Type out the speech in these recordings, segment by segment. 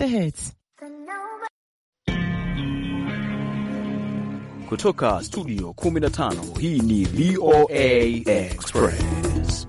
the hits. Kutoka studio 15 hii ni VOA Express.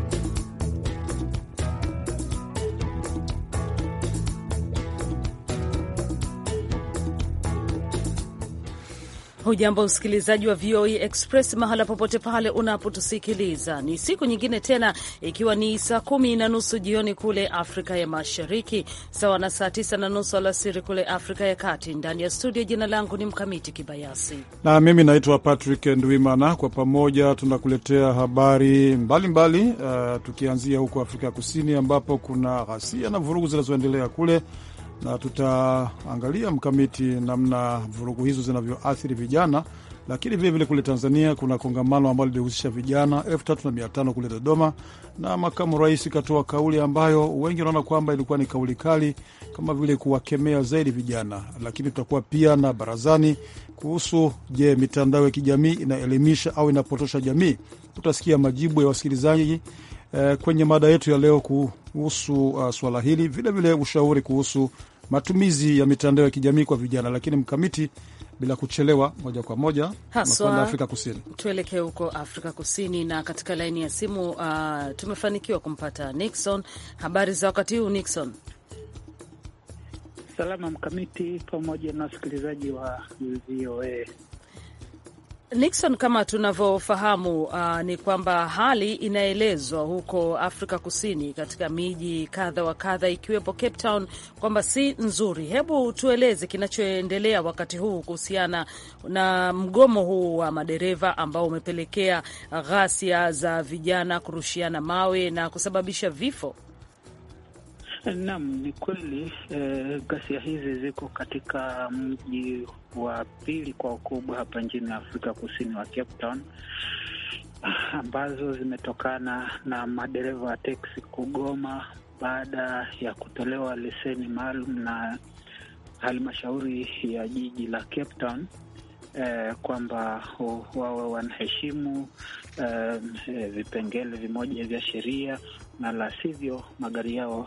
Hujambo msikilizaji wa VOA Express mahala popote pale unapotusikiliza, ni siku nyingine tena, ikiwa ni saa kumi na nusu jioni kule Afrika ya Mashariki, sawa na saa tisa na nusu alasiri kule Afrika ya Kati. Ndani ya studio, jina langu ni Mkamiti Kibayasi na mimi naitwa Patrick Ndwimana. Kwa pamoja tunakuletea habari mbalimbali mbali, uh, tukianzia huko Afrika ya Kusini ambapo kuna ghasia na vurugu zinazoendelea kule na tutaangalia mkamiti namna vurugu hizo zinavyoathiri vijana, lakini vilevile kule Tanzania kuna kongamano ambalo lilihusisha vijana elfu tatu na mia tano kule Dodoma, na makamu rais katoa kauli ambayo wengi wanaona kwamba ilikuwa ni kauli kali, kama vile kuwakemea zaidi vijana. Lakini tutakuwa pia na barazani kuhusu, je, mitandao ya kijamii inaelimisha au inapotosha jamii? Tutasikia majibu ya wasikilizaji eh, kwenye mada yetu ya leo kuhusu uh, swala hili, vilevile ushauri kuhusu matumizi ya mitandao ya kijamii kwa vijana. Lakini mkamiti, bila kuchelewa, moja kwa moja haswa Afrika Kusini, tuelekee huko Afrika Kusini, na katika laini ya simu uh, tumefanikiwa kumpata Nixon. Habari za wakati huu Nixon? Salama mkamiti, pamoja na wasikilizaji wa VOA. Nixon, kama tunavyofahamu uh, ni kwamba hali inaelezwa huko Afrika Kusini katika miji kadha wa kadha ikiwepo Cape Town kwamba si nzuri. Hebu tueleze kinachoendelea wakati huu kuhusiana na mgomo huu wa madereva ambao umepelekea ghasia za vijana kurushiana mawe na kusababisha vifo. Naam, ni kweli eh, ghasia hizi ziko katika mji wa pili kwa ukubwa hapa nchini Afrika Kusini wa Cape Town, ambazo zimetokana na madereva wa teksi kugoma baada ya kutolewa leseni maalum na halmashauri ya jiji la Cape Town eh, kwamba wawe wanaheshimu eh, vipengele vimoja vya sheria na la sivyo magari yao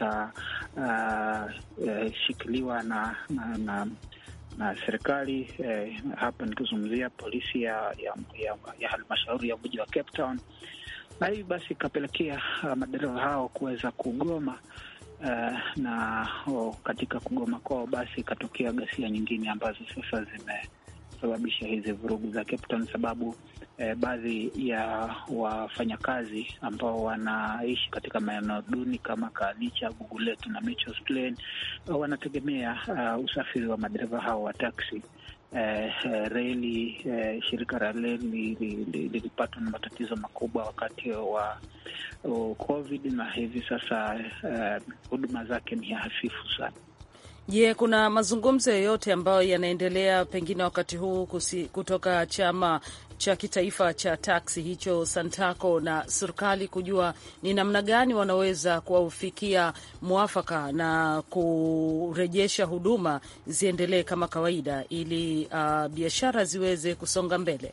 yatashikiliwa uh, na, na, na, na serikali eh, hapa nikizungumzia polisi ya, ya, ya, ya halmashauri ya mji wa Cape Town, na hii basi ikapelekea uh, madereva hao kuweza kugoma uh, na oh, katika kugoma kwao basi ikatokea ghasia nyingine ambazo sasa zimesababisha hizi vurugu za Cape Town sababu Eh, baadhi ya wafanyakazi ambao wanaishi katika maeneo duni kama Kalicha, Guguletu na Mitchells Plain wanategemea uh, usafiri wa madereva hao wa taksi. Eh, reli eh, shirika la reli lilipatwa na matatizo makubwa wakati wa uh, COVID na hivi sasa huduma uh, zake ni hafifu sana. Je, yeah, kuna mazungumzo yoyote ambayo yanaendelea pengine wakati huu kusi, kutoka chama cha kitaifa cha taksi hicho Santaco na serikali kujua ni namna gani wanaweza kuwafikia mwafaka na kurejesha huduma ziendelee kama kawaida ili uh, biashara ziweze kusonga mbele?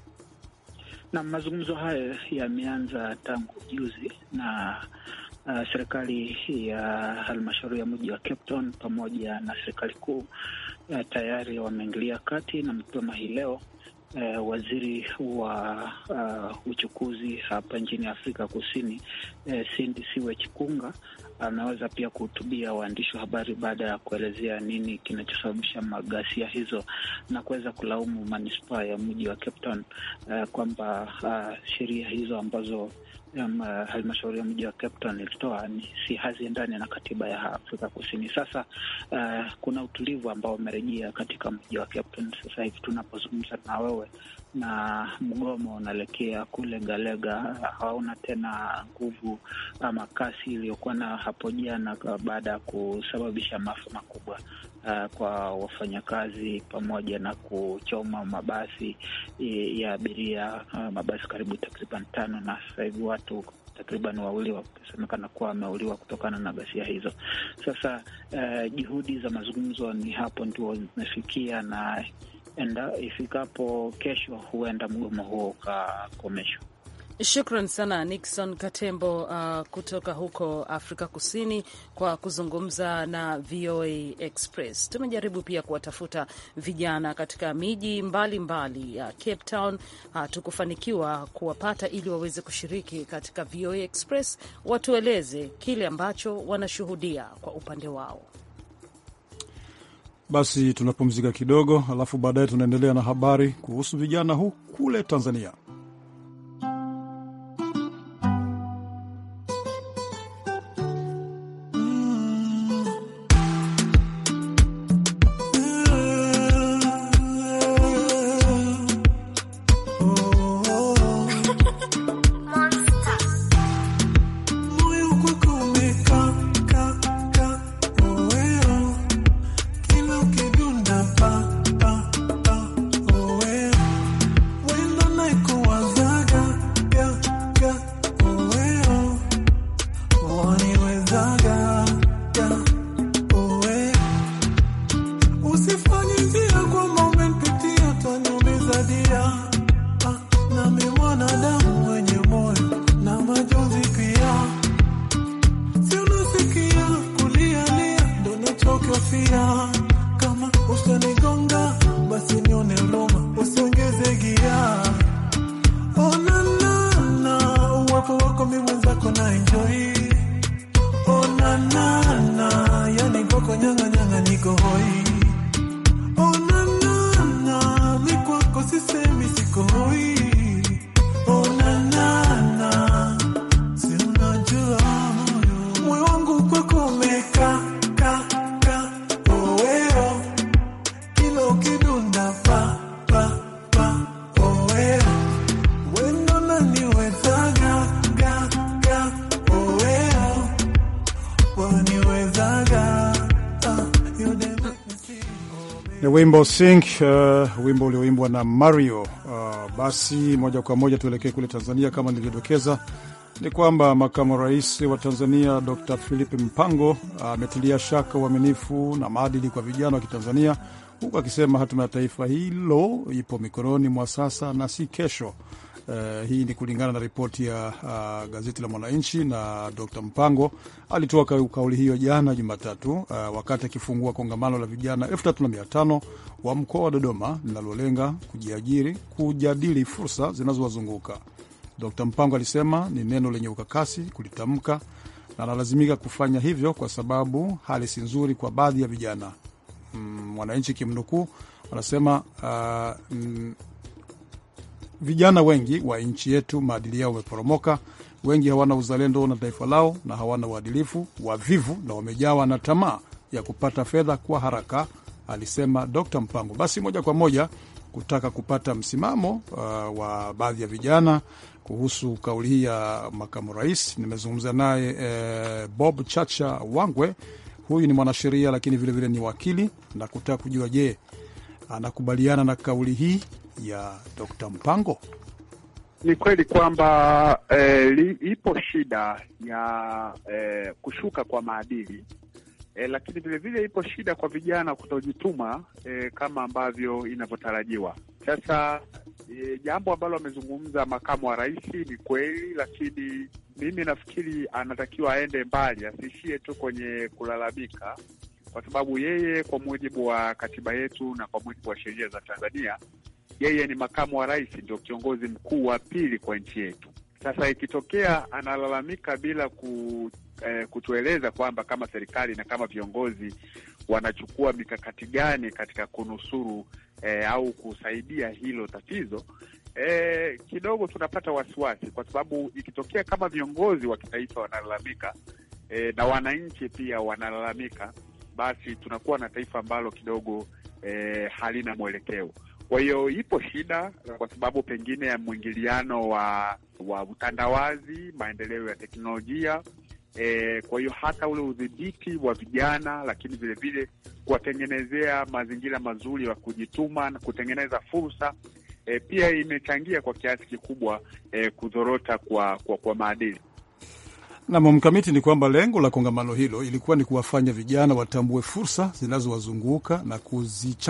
Na mazungumzo hayo yameanza tangu juzi na Uh, serikali ya halmashauri ya mji wa Cape Town pamoja na serikali kuu uh, tayari wameingilia kati na mapema hii leo uh, waziri wa uh, uchukuzi hapa nchini Afrika Kusini uh, Cindy Siwe Chikunga ameweza pia kuhutubia waandishi wa habari baada ya kuelezea nini kinachosababisha maghasia hizo na kuweza kulaumu manispaa ya mji wa Cape Town uh, kwamba uh, sheria hizo ambazo Um, uh, halmashauri ya mji wa Cape Town ilitoa ni si haziendani na katiba ya Afrika Kusini. Sasa uh, kuna utulivu ambao umerejea katika mji wa Cape Town sasa hivi tunapozungumza na wewe, na mgomo unaelekea kule Galega hauna tena nguvu ama kasi iliyokuwa na hapo jana, baada ya kusababisha maafa makubwa uh, kwa wafanyakazi pamoja na kuchoma mabasi ya abiria uh, mabasi karibu takriban tano, na sasa hivi watu takriban wawili wakisemekana kuwa wameuliwa kutokana na ghasia hizo. Sasa uh, juhudi za mazungumzo ni hapo ndio zimefikia na enda ifikapo kesho huenda mgomo huo ukakomeshwa. Shukran sana Nixon Katembo uh, kutoka huko Afrika Kusini kwa kuzungumza na VOA Express. Tumejaribu pia kuwatafuta vijana katika miji mbalimbali ya Cape Town, hatukufanikiwa kuwapata ili waweze kushiriki katika VOA Express, watueleze kile ambacho wanashuhudia kwa upande wao. Basi tunapumzika kidogo, alafu baadaye tunaendelea na habari kuhusu vijana huu kule Tanzania. Ni wimbo Sing, uh, wimbo ulioimbwa na Mario. Uh, basi moja kwa moja tuelekee kule Tanzania. Kama nilivyodokeza, ni kwamba makamu rais wa Tanzania Dr Philip Mpango ametilia uh, shaka uaminifu na maadili kwa vijana wa Kitanzania, huku akisema hatima ya taifa hilo ipo mikononi mwa sasa na si kesho. Uh, hii ni kulingana na ripoti ya uh, gazeti la Mwananchi, na Dr Mpango alitoa kauli hiyo jana Jumatatu, uh, wakati akifungua kongamano la vijana elfu tatu na mia tano wa mkoa wa Dodoma linalolenga kujiajiri, kujadili fursa zinazowazunguka. Dr Mpango alisema ni neno lenye ukakasi kulitamka na analazimika kufanya hivyo kwa sababu hali si nzuri kwa baadhi ya vijana. Mwananchi mm, kimnukuu anasema uh, mm, vijana wengi wa nchi yetu maadili yao wameporomoka. Wengi hawana uzalendo na taifa lao na hawana uadilifu, wavivu na wamejawa na tamaa ya kupata fedha kwa haraka, alisema Dr Mpango. Basi moja kwa moja kutaka kupata msimamo uh, wa baadhi ya vijana kuhusu kauli hii ya makamu rais, nimezungumza naye eh, Bob Chacha Wangwe. Huyu ni mwanasheria lakini vilevile vile ni wakili, na kutaka kujua je, anakubaliana na kauli hii ya Dr. Mpango. Ni kweli kwamba eh, ipo shida ya eh, kushuka kwa maadili eh, lakini vilevile ipo shida kwa vijana kutojituma eh, kama ambavyo inavyotarajiwa. Sasa eh, jambo ambalo amezungumza makamu wa rais ni kweli, lakini mimi nafikiri anatakiwa aende mbali, asiishie tu kwenye kulalamika, kwa sababu yeye kwa mujibu wa katiba yetu na kwa mujibu wa sheria za Tanzania yeye ni makamu wa rais, ndio kiongozi mkuu wa pili kwa nchi yetu. Sasa ikitokea analalamika bila ku, eh, kutueleza kwamba kama serikali na kama viongozi wanachukua mikakati gani katika kunusuru eh, au kusaidia hilo tatizo eh, kidogo tunapata wasiwasi, kwa sababu ikitokea kama viongozi wa kitaifa wanalalamika eh, na wananchi pia wanalalamika, basi tunakuwa na taifa ambalo kidogo eh, halina mwelekeo. Kwa hiyo ipo shida kwa sababu pengine ya mwingiliano wa wa utandawazi, maendeleo ya teknolojia e, kwa hiyo hata ule udhibiti wa vijana, lakini vilevile kuwatengenezea mazingira mazuri ya kujituma na kutengeneza fursa e, pia imechangia kwa kiasi kikubwa e, kudhorota kwa, kwa, kwa maadili. Nam mkamiti ni kwamba lengo la kongamano hilo ilikuwa ni kuwafanya vijana watambue fursa zinazowazunguka na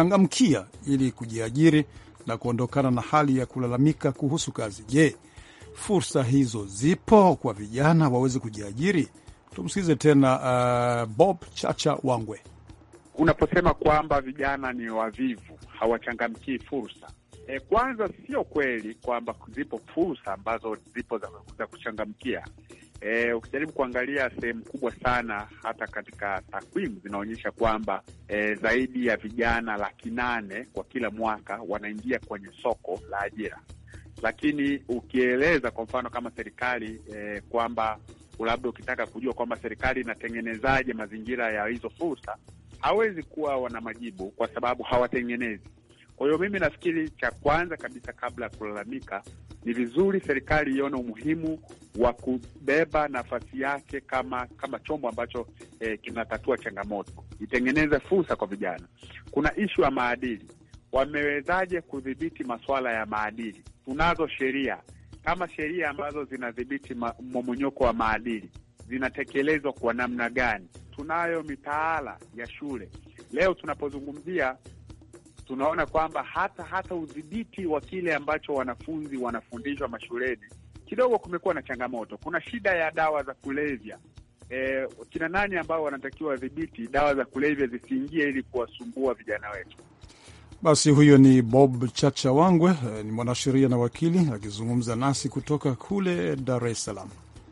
kuzichangamkia ili kujiajiri na kuondokana na hali ya kulalamika kuhusu kazi. Je, fursa hizo zipo kwa vijana waweze kujiajiri? Tumsikize tena uh, Bob Chacha Wangwe. Unaposema kwamba vijana ni wavivu, hawachangamkii fursa e, kwanza sio kweli kwamba zipo fursa ambazo zipo za, za kuchangamkia. E, ukijaribu kuangalia sehemu kubwa sana hata katika takwimu zinaonyesha kwamba e, zaidi ya vijana laki nane kwa kila mwaka wanaingia kwenye soko la ajira, lakini ukieleza kwa mfano kama serikali e, kwamba labda ukitaka kujua kwamba serikali inatengenezaje mazingira ya hizo fursa, hawezi kuwa wana majibu kwa sababu hawatengenezi. Kwa hiyo mimi nafikiri cha kwanza kabisa, kabla ya kulalamika, ni vizuri serikali ione umuhimu wa kubeba nafasi yake kama kama chombo ambacho eh, kinatatua changamoto, itengeneze fursa kwa vijana. Kuna ishu ya maadili, wamewezaje kudhibiti masuala ya maadili? Tunazo sheria kama sheria ambazo zinadhibiti mmomonyoko wa maadili zinatekelezwa kwa namna gani? Tunayo mitaala ya shule. Leo tunapozungumzia tunaona kwamba hata hata udhibiti wa kile ambacho wanafunzi wanafundishwa mashuleni kidogo kumekuwa na changamoto. Kuna shida ya dawa za kulevya. E, kina nani ambao wanatakiwa wadhibiti dawa za kulevya zisiingie ili kuwasumbua vijana wetu? Basi huyo ni Bob Chacha Wangwe, ni mwanasheria na wakili akizungumza nasi kutoka kule Dar es Salaam.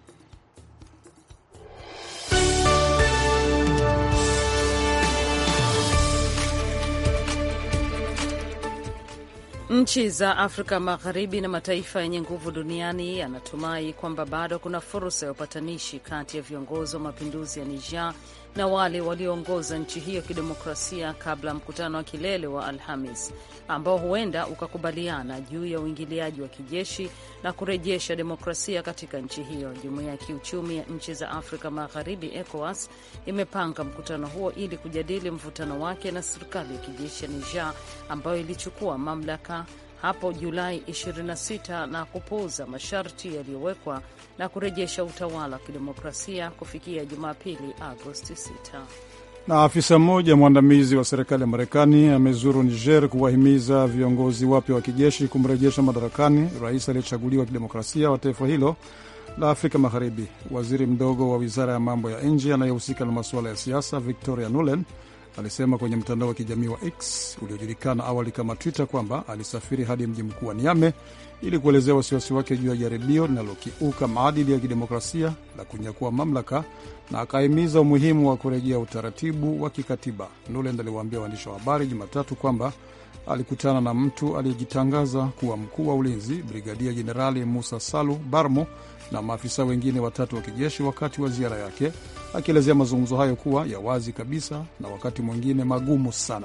Nchi za Afrika Magharibi na mataifa yenye nguvu duniani yanatumai kwamba bado kuna fursa ya upatanishi kati ya viongozi wa mapinduzi ya Niger na wale walioongoza nchi hiyo kidemokrasia kabla mkutano wa kilele wa Alhamis ambao huenda ukakubaliana juu ya uingiliaji wa kijeshi na kurejesha demokrasia katika nchi hiyo. Jumuiya ya kiuchumi ya nchi za Afrika Magharibi, ECOWAS, imepanga mkutano huo ili kujadili mvutano wake na serikali ya kijeshi ya Niger ambayo ilichukua mamlaka hapo Julai 26 na kupuuza masharti yaliyowekwa na kurejesha utawala wa kidemokrasia kufikia Jumapili, Agosti 6. Na afisa mmoja mwandamizi wa serikali ya Marekani amezuru Niger kuwahimiza viongozi wapya wa kijeshi kumrejesha madarakani rais aliyechaguliwa kidemokrasia wa taifa hilo la Afrika Magharibi. Waziri mdogo wa wizara ya mambo ya nje anayehusika na masuala ya siasa Victoria Nuland alisema kwenye mtandao wa kijamii wa X uliojulikana awali kama Twitter kwamba alisafiri hadi mji mkuu wa Niame ili kuelezea wasiwasi wake juu ya jaribio linalokiuka maadili ya kidemokrasia la kunyakua mamlaka na akahimiza umuhimu wa kurejea utaratibu wa kikatiba. Nuland aliwaambia waandishi wa habari Jumatatu kwamba alikutana na mtu aliyejitangaza kuwa mkuu wa ulinzi Brigadia Jenerali Musa Salu Barmo na maafisa wengine watatu wa kijeshi wakati wa ziara yake, akielezea mazungumzo hayo kuwa ya wazi kabisa na wakati mwingine magumu sana.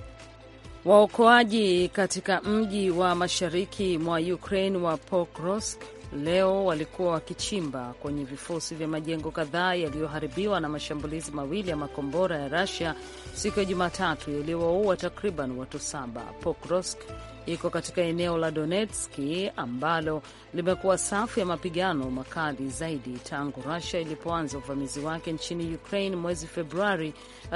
Waokoaji katika mji wa mashariki mwa Ukraine wa Pokrovsk leo walikuwa wakichimba kwenye vifusi vya majengo kadhaa yaliyoharibiwa na mashambulizi mawili ya makombora ya Russia siku ya Jumatatu yaliyowaua takriban watu saba. Pokrovsk iko katika eneo la Donetski ambalo limekuwa safu ya mapigano makali zaidi tangu Russia ilipoanza uvamizi wake nchini Ukraine mwezi Februari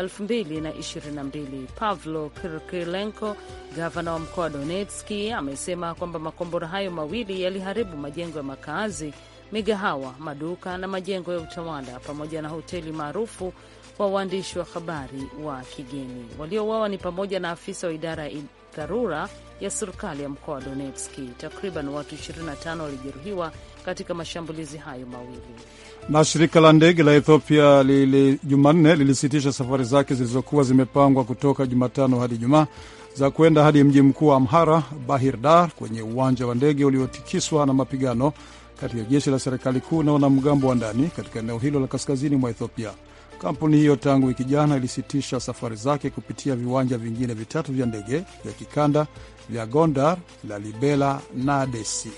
2022. Pavlo Kirkilenko, gavana wa mkoa wa Donetski, amesema kwamba makombora hayo mawili yaliharibu majengo ya makazi, migahawa, maduka na majengo ya utawala pamoja na hoteli maarufu kwa waandishi wa habari wa kigeni. Waliouawa ni pamoja na afisa wa idara ya dharura ya serikali ya mkoa wa Donetski. Takriban watu 25 walijeruhiwa katika mashambulizi hayo mawili. Na shirika la ndege la Ethiopia lili Jumanne lilisitisha safari zake zilizokuwa zimepangwa kutoka Jumatano hadi Jumaa za kwenda hadi mji mkuu wa Amhara, Bahir Dar, kwenye uwanja wa ndege uliotikiswa na mapigano kati ya jeshi la serikali kuu na wanamgambo wa ndani katika eneo hilo la kaskazini mwa Ethiopia. Kampuni hiyo tangu wiki jana ilisitisha safari zake kupitia viwanja vingine vitatu vya ndege vya kikanda vya Gondar, Lalibela na Desi.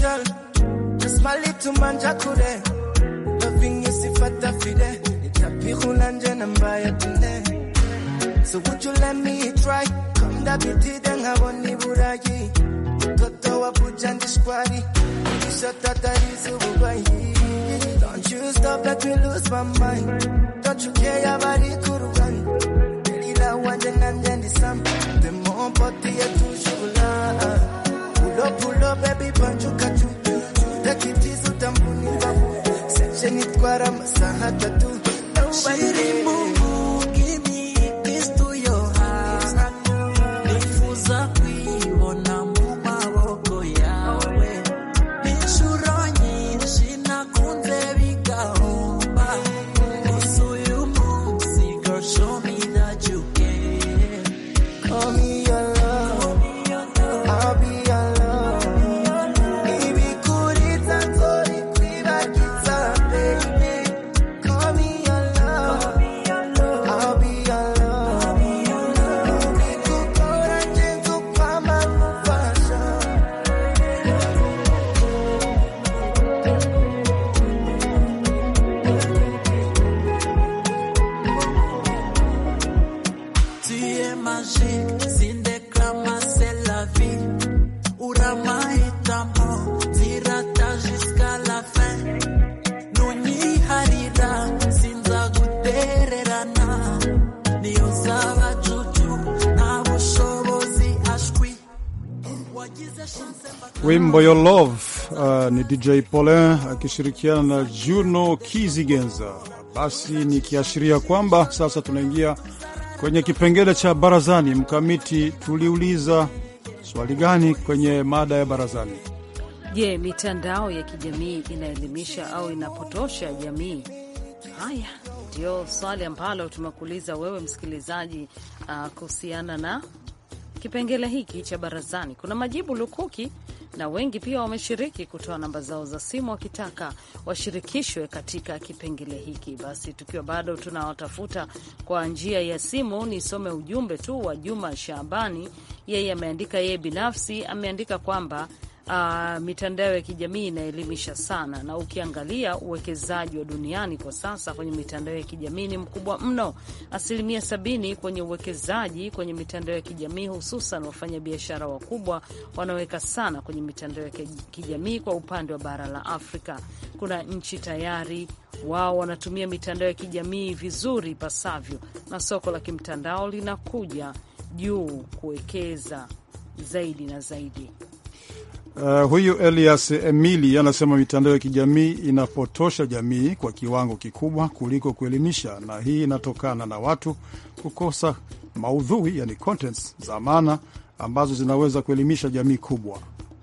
My little man Jakure, loving you si fata fide, nitapi hulanje nambaya tune. So would you let me try? Come da biti denga boni burayi. Toto wa pujandi squari. Shata tarizu bubai. Don't you stop, let me lose my mind. Don't you care about it, kurugan. Ila wanje nanje ni sam. The more body ya tushula. Pull up, pull up, baby, banjuka tu. Take it easy, utambuni babu. Section itwara masaha tatu. Nobody Mungu, give me peace to your heart. Nifuza kuibona mu maboko yawe. Inshuro nyinshi nakunze bigahomba. Gusa uyu munsi, girl, show me that you care. Call me your love. I'll be your love. Ibikuriza nzori kwibagiza, baby. Call me your love. I'll be your love. Ubikukora nje nzokwama nkufasha. Tu es magique, sindéclama, c'est la vie. Uramahitamo, zirata jusqu'à la fin. Nunyiharira, sinzagutererana. Niyo zaba juju, nta bushobozi ashwi. Wagize chance mba- Wimbo Your Love uh, ni DJ Paulin akishirikiana na Juno Kizigenza. Basi nikiashiria kwamba sasa tunaingia kwenye kipengele cha barazani. Mkamiti, tuliuliza swali gani kwenye mada ya barazani? Je, mitandao ya kijamii inaelimisha au inapotosha jamii? Haya ndio swali ambalo tumekuuliza wewe msikilizaji, uh, kuhusiana na kipengele hiki cha barazani. Kuna majibu lukuki na wengi pia wameshiriki kutoa namba zao za simu wakitaka washirikishwe katika kipengele hiki. Basi tukiwa bado tunawatafuta kwa njia ya simu, nisome ujumbe tu wa Juma Shabani. Yeye ameandika, yeye binafsi ameandika kwamba Uh, mitandao ya kijamii inaelimisha sana, na ukiangalia uwekezaji wa duniani kwa sasa kwenye mitandao ya kijamii ni mkubwa mno. Asilimia sabini kwenye uwekezaji kwenye mitandao ya kijamii, hususan wafanyabiashara wakubwa wanaweka sana kwenye mitandao ya kijamii. Kwa upande wa bara la Afrika, kuna nchi tayari wao wanatumia mitandao ya kijamii vizuri pasavyo, na soko la kimtandao linakuja juu kuwekeza zaidi na zaidi. Uh, huyu Elias Emili anasema mitandao ya kijamii inapotosha jamii kwa kiwango kikubwa kuliko kuelimisha, na hii inatokana na watu kukosa maudhui, yani contents za maana ambazo zinaweza kuelimisha jamii kubwa.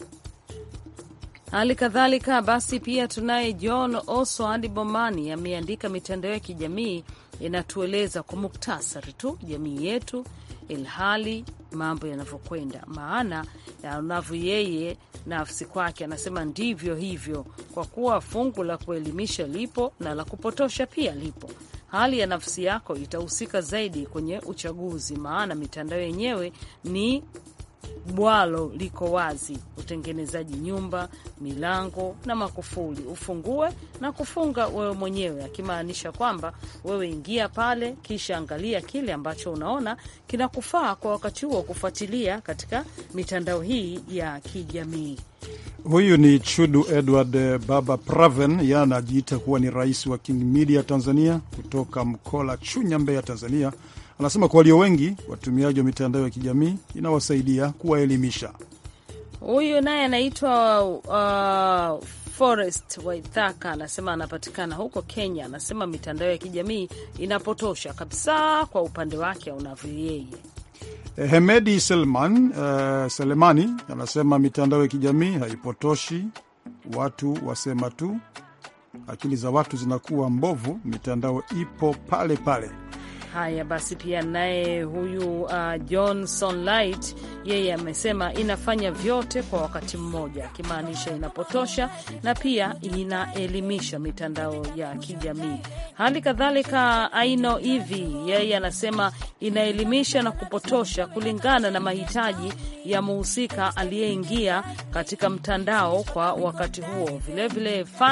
Hali kadhalika basi, pia tunaye John Oswald Bomani ameandika, mitandao ya kijamii inatueleza kwa muktasari tu jamii yetu, ilhali mambo yanavyokwenda, maana yanavyo yeye nafsi kwake anasema ndivyo hivyo, kwa kuwa fungu la kuelimisha lipo na la kupotosha pia lipo. Hali ya nafsi yako itahusika zaidi kwenye uchaguzi, maana mitandao yenyewe ni bwalo liko wazi, utengenezaji nyumba, milango na makufuli, ufungue na kufunga wewe mwenyewe, akimaanisha kwamba wewe ingia pale, kisha angalia kile ambacho unaona kinakufaa kwa wakati huo kufuatilia katika mitandao hii ya kijamii. Huyu ni Chudu Edward Baba Praven, yeye anajiita kuwa ni rais wa King Media Tanzania kutoka Mkola, Chunya, Mbeya, Tanzania. Anasema kwa walio wengi watumiaji wa mitandao ya kijamii inawasaidia kuwaelimisha. Huyu naye anaitwa uh, Forest Waithaka, anasema anapatikana huko Kenya. Anasema mitandao ya kijamii inapotosha kabisa kwa upande wake unavyo yeye. Hemedi Selman uh, Selemani anasema mitandao ya kijamii haipotoshi watu, wasema tu akili za watu zinakuwa mbovu, mitandao ipo pale pale. Haya basi, pia naye huyu uh, Johnson Light yeye amesema inafanya vyote kwa wakati mmoja, akimaanisha inapotosha na pia inaelimisha mitandao ya kijamii. Hali kadhalika Aino hivi yeye anasema inaelimisha na kupotosha kulingana na mahitaji ya muhusika aliyeingia katika mtandao kwa wakati huo. Vilevile vile Fandi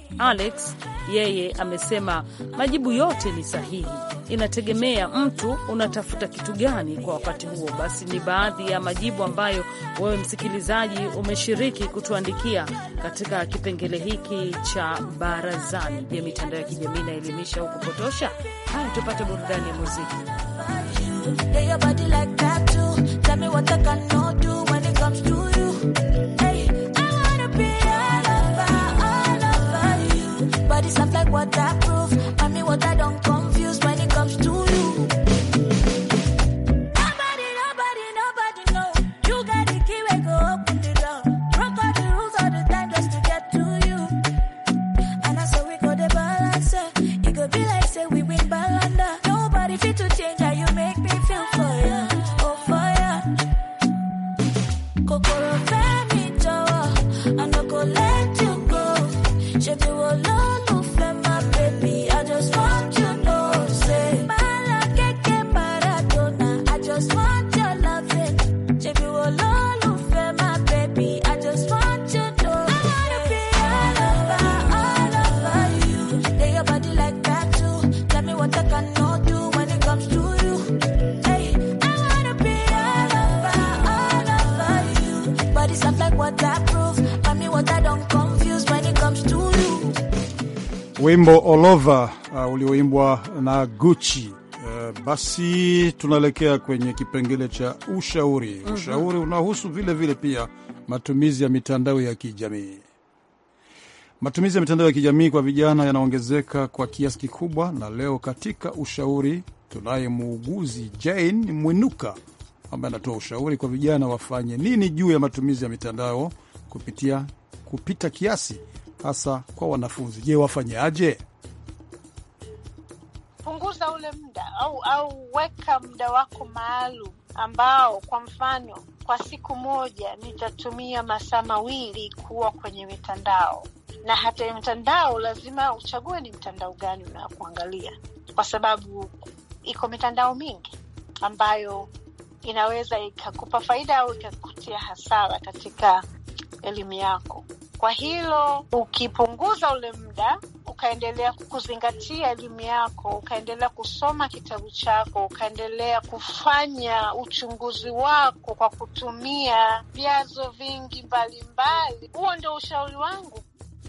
Alex yeye amesema majibu yote ni sahihi, inategemea mtu unatafuta kitu gani kwa wakati huo. Basi ni baadhi ya majibu ambayo wewe msikilizaji umeshiriki kutuandikia katika kipengele hiki cha barazani. Je, mitandao ya kijamii inaelimisha au kupotosha? Haya, tupate burudani ya muziki. Yeah, your body like tattoo. Tell me what I cannot do when it comes to you. Hey, I wanna be all over, all over you. Body soft like waterproof. I mean, what I don't confuse when it comes to you. Nobody, nobody, nobody know. You got the key, we go open the door. Broke all the rules all the time just to get to you. And I saw we go the balance. eh. It could be like say we win balanda. Nobody fit to change how you make me feel for you. Oh for ya. Kokoro femi jowo. I no go let you go. Shebi wo lolufe my baby. I just want you know say. Mala keke Maradona. I just want your loving. Shebi wo lolufe my baby. I just want you know. I wanna be all over, all over you. Lay your body like tattoo. Tell me what I cannot do when it comes to you. Hey, I wanna be all over, all over you. Body soft like waterproof. I mean what I don't confuse when it comes to you. Wimbo All Over uh, ulioimbwa na Gucci. Uh, basi tunaelekea kwenye kipengele cha ushauri. Ushauri unahusu vile vile pia matumizi ya mitandao ya kijamii. Matumizi ya mitandao ya kijamii kwa vijana yanaongezeka kwa kiasi kikubwa, na leo katika ushauri tunaye muuguzi Jane Mwinuka ambaye anatoa ushauri kwa vijana wafanye nini juu ya matumizi ya mitandao kupitia kupita kiasi, hasa kwa wanafunzi. Je, wafanyaje? punguza ule muda au au weka muda wako maalum ambao kwa mfano kwa siku moja nitatumia masaa mawili kuwa kwenye mitandao na hata ya mitandao lazima uchague ni mtandao gani unakuangalia kwa sababu iko mitandao mingi ambayo inaweza ikakupa faida au ikakutia hasara katika elimu yako kwa hilo ukipunguza ule muda ukaendelea kuzingatia elimu yako, ukaendelea kusoma kitabu chako, ukaendelea kufanya uchunguzi wako kwa kutumia vyanzo vingi mbalimbali, huo ndio ushauri wangu.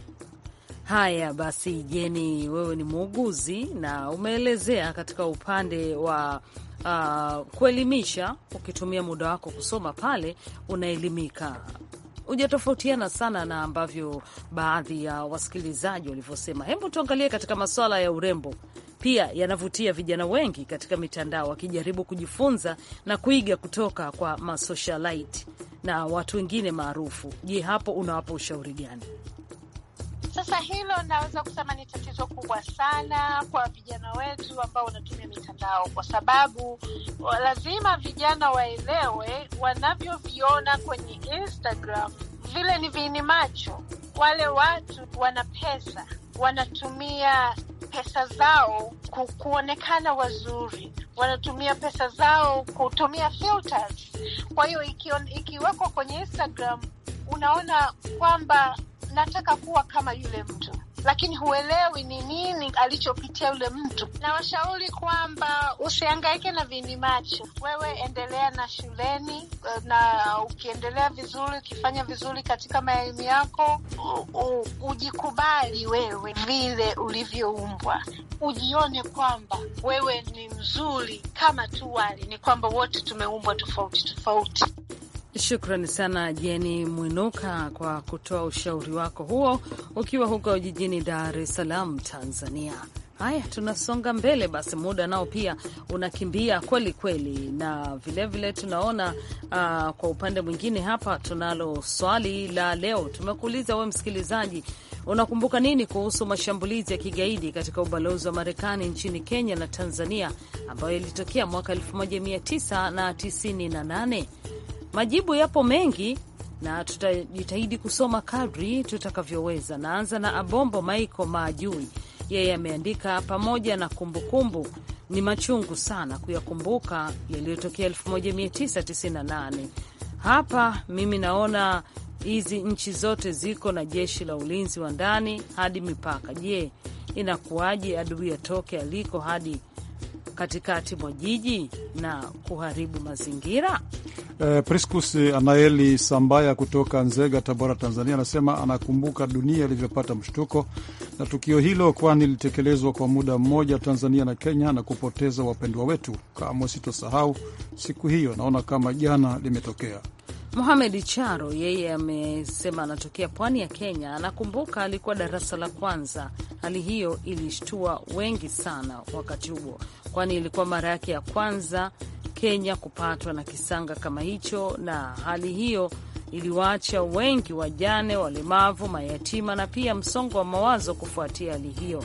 Haya basi, Jeni, wewe ni muuguzi na umeelezea katika upande wa uh, kuelimisha. Ukitumia muda wako kusoma pale, unaelimika hujatofautiana sana na ambavyo baadhi ya wasikilizaji walivyosema. Hebu tuangalie katika masuala ya urembo, pia yanavutia vijana wengi katika mitandao wakijaribu kujifunza na kuiga kutoka kwa masocialite na watu wengine maarufu. Je, hapo unawapa ushauri gani? Sasa hilo naweza kusema ni tatizo kubwa sana kwa vijana wetu ambao wanatumia mitandao, kwa sababu lazima vijana waelewe wanavyoviona kwenye Instagram vile ni viini macho. Wale watu wana pesa, wanatumia pesa zao ku, kuonekana wazuri, wanatumia pesa zao kutumia filters. Kwa hiyo ikiwekwa kwenye Instagram unaona kwamba nataka kuwa kama yule mtu, lakini huelewi ni nini alichopitia yule mtu. Na washauri kwamba usihangaike na vini macho, wewe endelea na shuleni, na ukiendelea vizuri, ukifanya vizuri katika maelimu yako, u, u, ujikubali wewe vile ulivyoumbwa, ujione kwamba wewe ni mzuri kama tu wale, ni kwamba wote tumeumbwa tofauti tofauti. Shukrani sana Jeni Mwinuka kwa kutoa ushauri wako huo ukiwa huko jijini Dar es Salaam, Tanzania. Haya, tunasonga mbele basi, muda nao pia unakimbia kweli kweli, na vilevile vile tunaona uh, kwa upande mwingine hapa tunalo swali la leo. Tumekuuliza we msikilizaji, unakumbuka nini kuhusu mashambulizi ya kigaidi katika ubalozi wa Marekani nchini Kenya na Tanzania ambayo yalitokea mwaka 1998? Majibu yapo mengi na tutajitahidi kusoma kadri tutakavyoweza. Naanza na Abombo Maiko Maajui, yeye ameandika pamoja na kumbukumbu kumbu, ni machungu sana kuyakumbuka yaliyotokea 1998. Hapa mimi naona hizi nchi zote ziko na jeshi la ulinzi wa ndani hadi mipaka. Je, inakuwaje adui atoke aliko hadi katikati mwa jiji na kuharibu mazingira? Eh, Priscus Anaeli Sambaya kutoka Nzega, Tabora, Tanzania, anasema anakumbuka dunia ilivyopata mshtuko na tukio hilo, kwani lilitekelezwa kwa muda mmoja Tanzania na Kenya na kupoteza wapendwa wetu. Kamwe sitosahau siku hiyo, naona kama jana limetokea. Mohamed Charo yeye amesema anatokea pwani ya Kenya. Anakumbuka alikuwa darasa la kwanza. Hali hiyo ilishtua wengi sana wakati huo, kwani ilikuwa mara yake ya kwanza Kenya kupatwa na kisanga kama hicho, na hali hiyo iliwaacha wengi wajane, walemavu, mayatima na pia msongo wa mawazo kufuatia hali hiyo.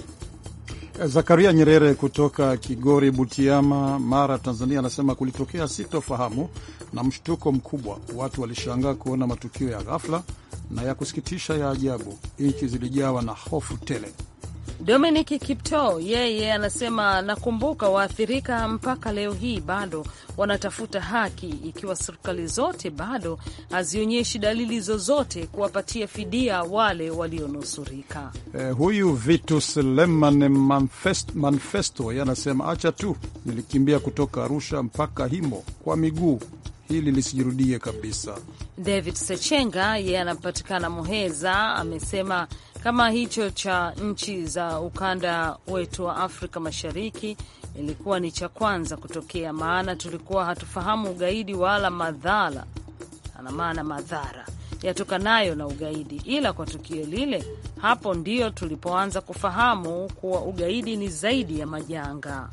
Zakaria Nyerere kutoka Kigori, Butiama, Mara, Tanzania, anasema kulitokea sitofahamu na mshtuko mkubwa. Watu walishangaa kuona matukio ya ghafla na ya kusikitisha ya ajabu. Nchi zilijawa na hofu tele. Dominic Kipto yeye anasema nakumbuka waathirika mpaka leo hii bado wanatafuta haki, ikiwa serikali zote bado hazionyeshi dalili zozote kuwapatia fidia wale walionusurika. Eh, huyu Vitus Leman Manfest, Manfesto ye anasema acha tu, nilikimbia kutoka Arusha mpaka Himo kwa miguu, hili lisijirudie kabisa. David Sechenga yeye anapatikana Muheza amesema kama hicho cha nchi za ukanda wetu wa Afrika Mashariki ilikuwa ni cha kwanza kutokea, maana tulikuwa hatufahamu ugaidi wala madhara, ana maana madhara yatokanayo na ugaidi, ila kwa tukio lile, hapo ndio tulipoanza kufahamu kuwa ugaidi ni zaidi ya majanga.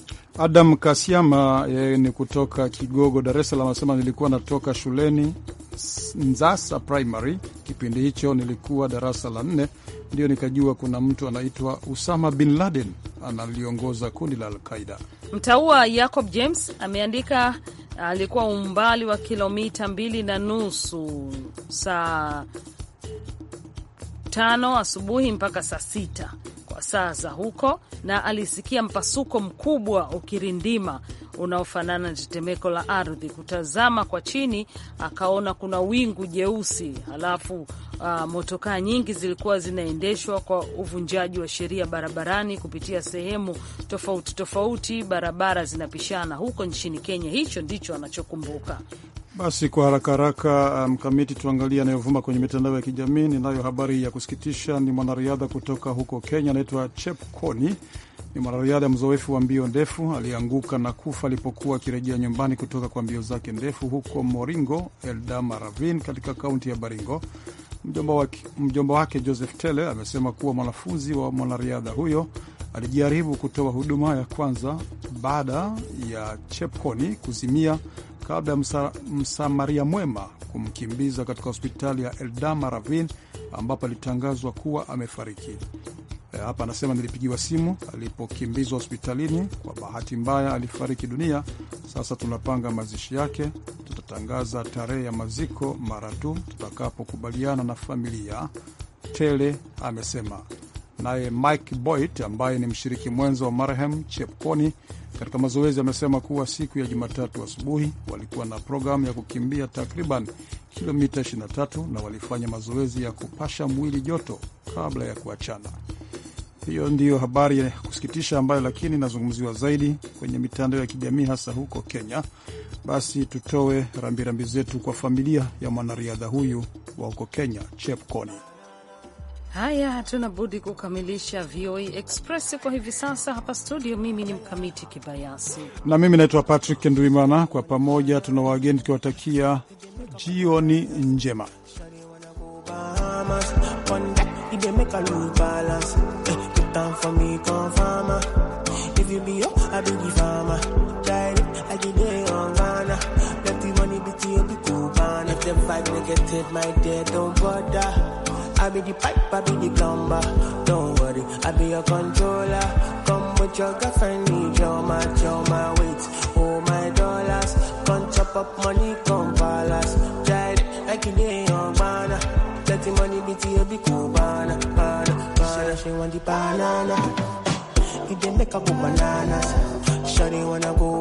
Adam Kasiama yeye ni kutoka Kigogo, Dar es Salaam, anasema nilikuwa natoka shuleni Nzasa Primary. Kipindi hicho nilikuwa darasa la nne, ndio nikajua kuna mtu anaitwa Usama bin Laden analiongoza kundi la Alqaida. Mtaua Jacob James ameandika alikuwa umbali wa kilomita mbili na nusu saa tano asubuhi mpaka saa sita kwa saa za huko, na alisikia mpasuko mkubwa ukirindima unaofanana na tetemeko la ardhi. Kutazama kwa chini, akaona kuna wingu jeusi, halafu uh, motokaa nyingi zilikuwa zinaendeshwa kwa uvunjaji wa sheria barabarani kupitia sehemu tofauti tofauti, barabara zinapishana huko nchini Kenya. Hicho ndicho anachokumbuka. Basi kwa haraka haraka, mkamiti um, tuangalie anayovuma kwenye mitandao ya kijamii. Ninayo habari ya kusikitisha. Ni mwanariadha kutoka huko Kenya, anaitwa Chepkoni. Ni mwanariadha mzoefu wa mbio ndefu, alianguka na kufa alipokuwa akirejea nyumbani kutoka kwa mbio zake ndefu huko Moringo, Eldama Ravine katika kaunti ya Baringo. Mjomba wake, mjomba wake Joseph Tele amesema kuwa mwanafunzi wa mwanariadha huyo alijaribu kutoa huduma ya kwanza baada ya Chepkoni kuzimia kabla ya msa, msamaria mwema kumkimbiza katika hospitali ya Eldama Ravine ambapo alitangazwa kuwa amefariki. E, hapa anasema nilipigiwa simu alipokimbizwa hospitalini. Kwa bahati mbaya alifariki dunia. Sasa tunapanga mazishi yake, tutatangaza tarehe ya maziko mara tu tutakapokubaliana na familia, Tele amesema. Naye Mike Boyd ambaye ni mshiriki mwenza wa marehemu Chepkoni katika mazoezi amesema kuwa siku ya Jumatatu asubuhi walikuwa na programu ya kukimbia takriban kilomita 23 na walifanya mazoezi ya kupasha mwili joto kabla ya kuachana. Hiyo ndiyo habari ya kusikitisha ambayo lakini inazungumziwa zaidi kwenye mitandao ya kijamii hasa huko Kenya. Basi tutoe rambirambi zetu kwa familia ya mwanariadha huyu wa huko Kenya, Chepkoni. Haya, hatuna budi kukamilisha VOA Express kwa hivi sasa hapa studio. Mimi ni Mkamiti Kibayasi na mimi naitwa Patrick Ndwimana. Kwa pamoja tuna wageni tukiwatakia jioni njema. I be the pipe, I be the plumber. Don't worry, I be your controller. Come with your girlfriend, need your match, your my weight, oh my dollars. Come chop up money, come palace. Try it like you did on banana. Let the money be to you, be cool, banana, banana, banana. She want the banana. It dey make her go bananas. Shawty wanna go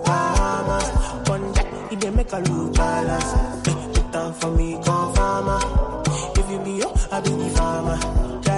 Bahamas. One that it dey make her lose balance. Put down for me, come farmer. money, yo, I be the farmer.